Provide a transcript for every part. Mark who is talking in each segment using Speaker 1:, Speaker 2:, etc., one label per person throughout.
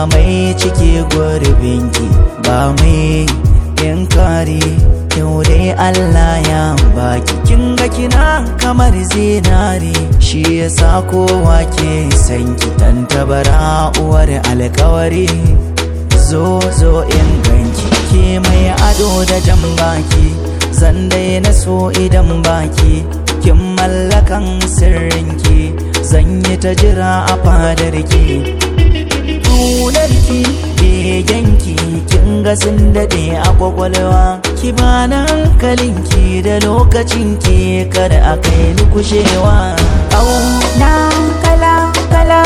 Speaker 1: mai cike gurbinki ba mai yankari yau dai Allah ya baki kin ga kina kamar zinari shi yasa kowa ke san ki tantabara uwar alkawari zo zo in ganki ke mai ado da jan baki zan na so idan baki kin mallakan sirrinki zan yi ta jira a fadarki Tunarki begenki kin ga sun daɗe a kwakwalwa ki bana hankalinki da lokacinki kada a kai ni kushewa
Speaker 2: Ƙauna kala kala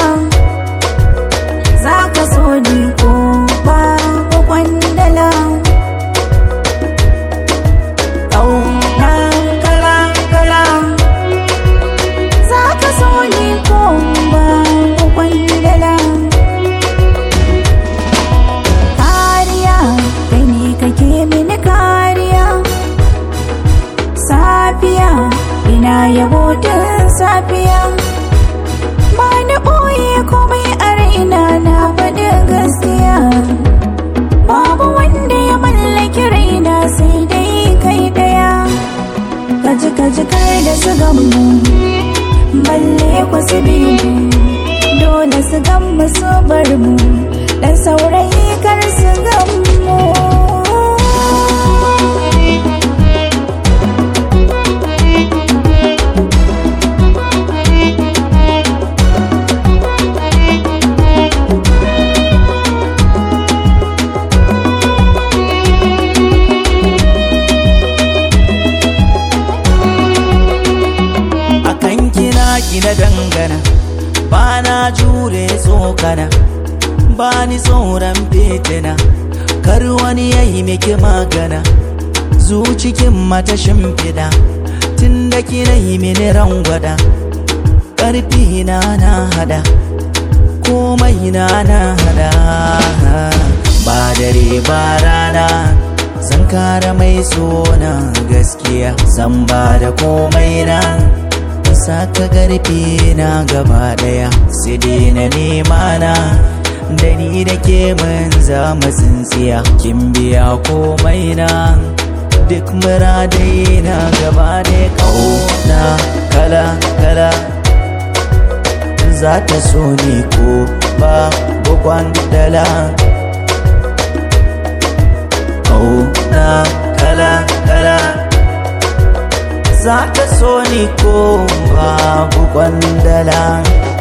Speaker 2: za ka so ni ko ba ko kwandala Ƙauna kala kala za ka so ni ko ba ko kwandala Kariya kai ne kake mini kariya Safiya ina yabo tun safiya ba na ɓoye komai a raina na faɗi gaskiya babu wanda ya mallaki raina sai dai kai ɗaya kaji kaji kar da su gamu balle ku su biyu dole su gamu su bar mu dan saurayi kar su gamu
Speaker 1: akan kina gina dangana ba na jure tsokana ba ni tsoron fitina kar wani ya yi miki magana zucikin mata shimfiɗa tun da kina yi mini rangwada ƙarfi na na hada komai na na hada ba dare ba rana zan kara mai sona gaskiya zan ba da komai na saka garfi na gaba daya sai dai na nema na da ni da ke mun zama tsintsiya kin biya komai na duk muradai na gaba da kauna kala kala za ta so ni ko ba bukwan dala kauna kala kala za ta so ni ko babu kwandala